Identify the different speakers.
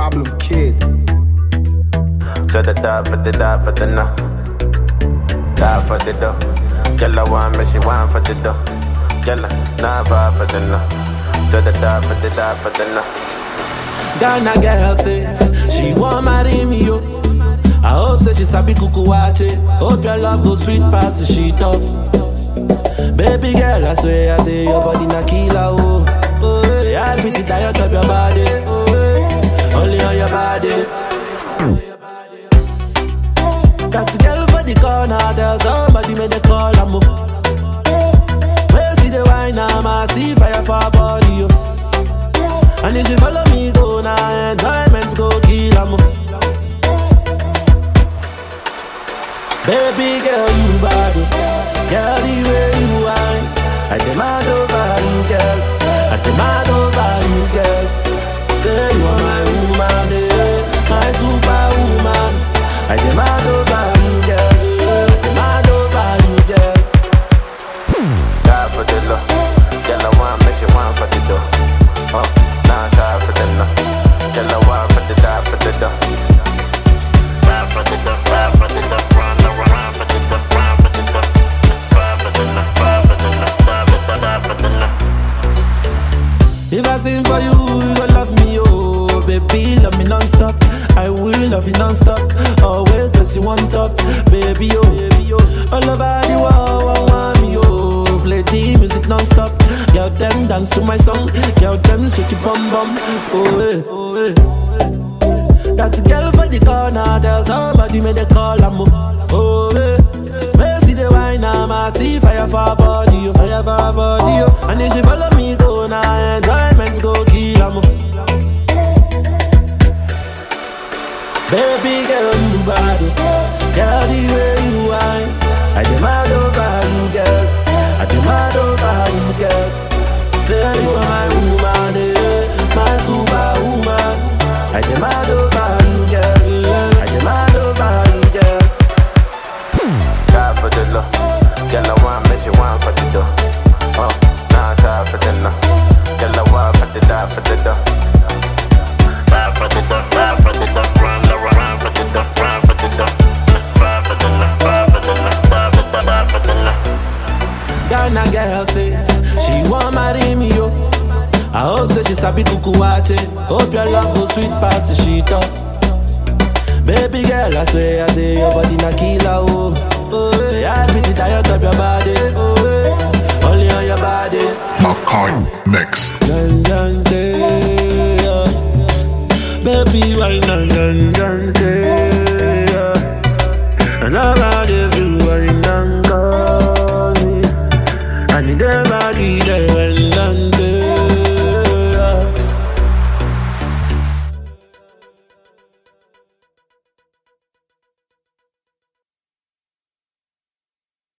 Speaker 1: problem kid.
Speaker 2: So the die for the die for the no. Die for the dough. Girl, I want me, she want for the dough. Girl, nah vibe for the no. So the die for the die for the no.
Speaker 3: Ghana girl say she want marry me yo. I hope say she sabi kuku wache. Hope your love go sweet past the shit up. Baby girl, I swear I say your body na killer oh. oh say I pretty tired of your body. Oh, eh, only on your body. Got a girl for the corner, tell somebody make the call I'm Where see the wine, I'm a see fire for her body yo. And if you follow me, go now, enjoyment go kill 'em. Baby girl, you bad, oh. girl, the way you whine. I demand over you, girl. I demand over you, girl. Say you are my woman, eh, my superwoman. I demand over you, girl. I demand over you, girl.
Speaker 2: Die for the low. Girl, I want me, she want for the dough. Oh, nah, sorry for the no. Girl, I want for the die for the dough. Die for the dough, die for the dough. Run, run, run for the dough, run for the dough. Die for the no, die for the no, die for the, die for the no.
Speaker 3: If I sing for you, you gon' love me, oh Baby, love me non-stop I will love you non-stop Always place you on top Baby, oh, baby, oh All over the world, I want me, oh Play the music non-stop Girl, them dance to my song Girl, them shake your bum bum Oh, eh, oh, eh That girl for the corner Tell somebody make the call, I'm Oh, eh May see the wine, I'm a see fire for her body, oh Fire for her body, oh And if she follow me, go now Enjoyment go kill 'em. Baby girl, you bad, oh. Girl, the way you whine I demand over you, girl I demand over you, girl Say you are my woman, eh My superwoman I demand over you, girl I demand over you, girl
Speaker 2: Die for the low. Girl, I want me, she want for the dough. Oh, nah, sorry for the no. Girl, I want for the die for the dough. Die for the dough, die for the dough. Run, run, run for the dough, run for the dough. Die for the no, die for the no, die for the, die for the no.
Speaker 3: Ghana girl say she want marry me yo. I hope say she sabi kuku wache. Hope your love go sweet past the shit up. Baby girl, I swear I say your body na killer oh. oh say I pretty tired of your body. Oh, eh, only on your body.
Speaker 4: Makai Mix.
Speaker 3: Dun dun say, yeah. baby why dun dun dun say, yeah. and I'm out of you, why dun call me. I need everybody there.